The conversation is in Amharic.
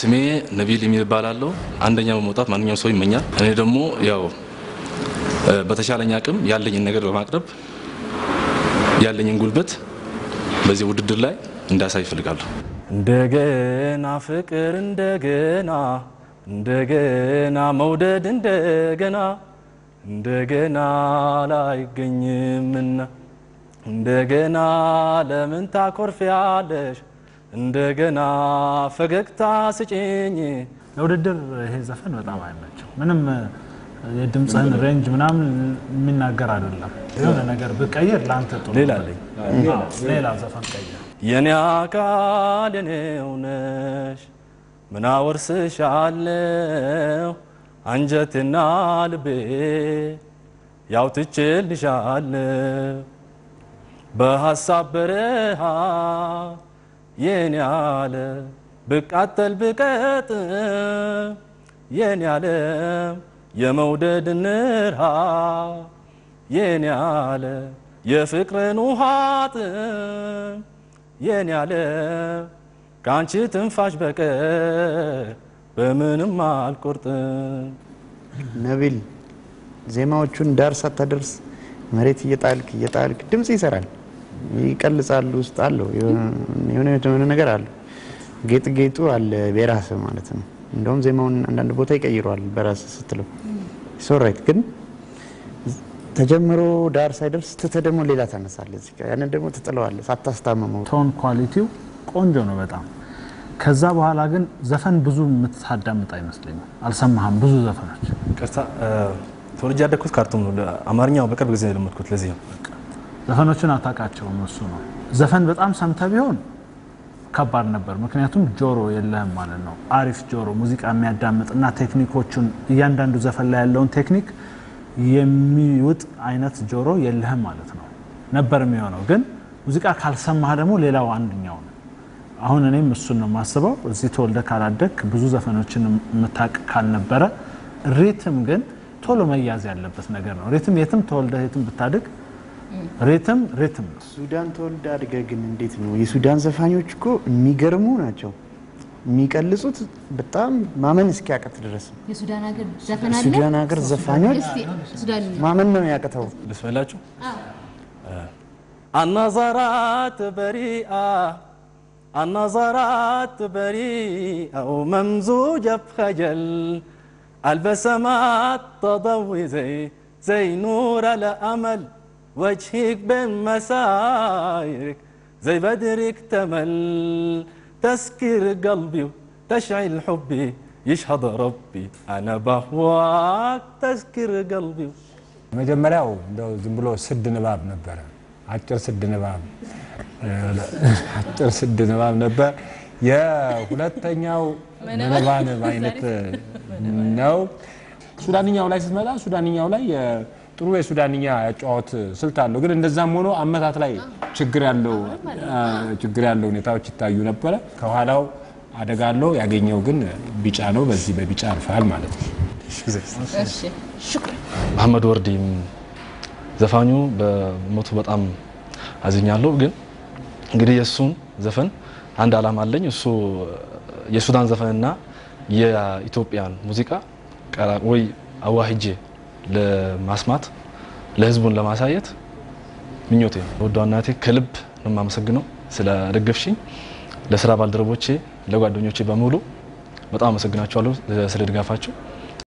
ስሜ ነቢል የሚል እባላለሁ። አንደኛ በመውጣት ማንኛውም ሰው ይመኛል። እኔ ደግሞ ያው በተሻለኝ አቅም ያለኝን ነገር በማቅረብ ያለኝን ጉልበት በዚህ ውድድር ላይ እንዳሳይ ይፈልጋለሁ። እንደገና ፍቅር እንደገና እንደገና መውደድ እንደገና እንደገና ላይገኝምና እንደገና ለምን ታኮርፊያለሽ? እንደገና ፈገግታ ስጭኝ። ለውድድር ይሄ ዘፈን በጣም አይመቸው። ምንም የድምፅህን ሬንጅ ምናምን የሚናገር አይደለም። የሆነ ነገር ብቀይር ለአንተ ጥሩ ሌላ ነበር። አለኝ። አዎ፣ ሌላ ዘፈን ቀይር። የኔ አካል የኔው ነሽ ምን አወርስሻለሁ አንጀቴና ልቤ ያው ትቼልሻለሁ በሀሳብ በረሃ የኔ አለ ብቃጠል ብቀጥ የኔ ዓለም የመውደድ ንርሃ የኔ አለ የፍቅርን ውሃጥ የኔ ዓለም ከአንቺ ትንፋሽ በቀር በምንም አልቆርጥም። ነቢል ዜማዎቹን ዳር ሳታደርስ መሬት እየጣልክ እየጣልክ ድምጽ ይሰራል፣ ይቀልጻሉ፣ ውስጥ አለው የሆነ የሆነ ነገር አለው። ጌጥ ጌጡ አለ የራስህ ማለት ነው። እንደውም ዜማውን አንዳንድ ቦታ ይቀይረዋል በራስህ ስትለው ሶራይት ግን ተጀምሮ ዳር ሳይደርስ ትተህ ደግሞ ሌላ ታነሳለህ። እዚህ ጋር ያንን ደግሞ ትጥለዋለህ ሳታስታምመው። ቶን ኳሊቲው ቆንጆ ነው በጣም። ከዛ በኋላ ግን ዘፈን ብዙ የምታዳምጥ አይመስለኝም። አልሰማህም ብዙ ዘፈኖች ቅርታ ተወልጄ ያደግኩት ካርቱም ነው። አማርኛው በቅርብ ጊዜ ነው የለመድኩት። ለዚህ ነው ዘፈኖችን አታውቃቸውም። እሱ ነው ዘፈን በጣም ሰምተህ ቢሆን ከባድ ነበር። ምክንያቱም ጆሮ የለህም ማለት ነው። አሪፍ ጆሮ ሙዚቃ የሚያዳምጥ እና ቴክኒኮቹን እያንዳንዱ ዘፈን ላይ ያለውን ቴክኒክ የሚውጥ አይነት ጆሮ የለህም ማለት ነው ነበር የሚሆነው። ግን ሙዚቃ ካልሰማህ ደግሞ ሌላው አንድኛው ነው። አሁን እኔም እሱን ነው የማስበው። እዚህ ተወልደ ካላደግ ብዙ ዘፈኖችን የምታውቅ ካልነበረ ሪትም ግን ቶሎ መያዝ ያለበት ነገር ነው። ሪትም የትም ተወልደ የትም ብታድግ ሪትም ሪትም ነው። ሱዳን ተወልደ አድገህ ግን እንዴት ነው? የሱዳን ዘፋኞች እኮ የሚገርሙ ናቸው። የሚቀልጹት በጣም ማመን እስኪያቀት ድረስ ነው። የሱዳን ሀገር ዘፈን አለ። ሱዳን ሀገር ዘፋኞች እስቲ ሱዳን ማመን ነው ያቅተው። ልስመላችሁ النظرات بريئة النظرات بريئة وممزوجة بخجل البسمات تضوي زي زي نور الأمل وجهك بين مسايرك زي بدر اكتمل تسكر قلبي وتشعل حبي يشهد ربي أنا بهواك تسكر قلبي መጀመሪያው እንደው ዝም ብሎ ስድ ንባብ ነበረ። አጭር ስድ ንባብ አጭር ስድ ንባብ ነበር። የሁለተኛው መነባነብ አይነት ነው። ሱዳንኛው ላይ ስትመጣ ሱዳንኛው ላይ ጥሩ የሱዳንኛ ያጫወት ስልት አለው። ግን እንደዛም ሆኖ አመታት ላይ ችግር ያለው ችግር ያለው ሁኔታዎች ይታዩ ነበረ። ከኋላው አደጋ አለው። ያገኘው ግን ቢጫ ነው። በዚህ በቢጫ አልፈሃል ማለት ነው። እሺ ሽኩር መሐመድ ወርዲም ዘፋኙ በሞቱ በጣም አዝኛለሁ። ግን እንግዲህ የእሱን ዘፈን አንድ አላማ አለኝ። እሱ የሱዳን ዘፈንና የኢትዮጵያን ሙዚቃ ቀራ- ወይ አዋህጄ ለማስማት ለህዝቡን ለማሳየት ምኞቴ ነው። ወዷ እናቴ ከልብ ነው የማመሰግነው ስለ ደገፍሽኝ። ለስራ ባልደረቦቼ፣ ለጓደኞቼ በሙሉ በጣም አመሰግናቸዋለሁ ስለ ድጋፋቸው።